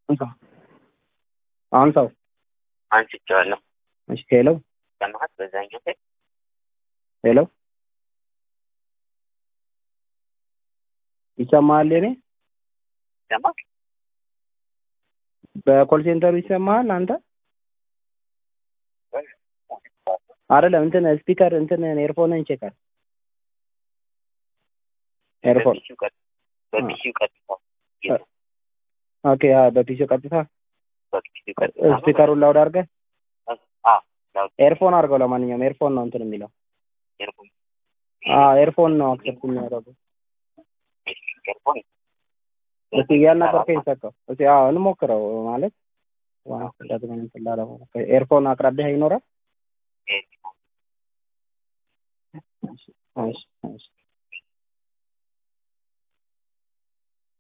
እንካ አሁን ሰው አንስቼዋለሁ። እሺ ሄሎ ሰማሃት? በዛኛው ላይ ሄሎ ይሰማሃል? የኔ ሰማህ? በኮል ሴንተሩ ይሰማሃል? አንተ አይደለም እንትን ስፒከር እንትን ኤርፎንን ቼክ አድርግ። ኤርፎን በፒሲው ቀጥ በፒሲው ቀጥታ ኦኬ። አ በፒሲ ቀጥታ በፒሲው ቀጥታ ስፒከሩን ላውድ አድርገህ አ ላውድ ኤርፎን አድርገው። ለማንኛውም ኤርፎን ነው እንትን የሚለው ኤርፎን አ ኤርፎን ነው አክሰፕት የሚያደርገው። ኤርፎን እስቲ እያናገርከኝ ሰቀው እስቲ አዎ እንሞክረው ማለት ዋንስ ደግመን እንትን ላለው ኤርፎን አቅራቢያ ይኖራል። እሺ እሺ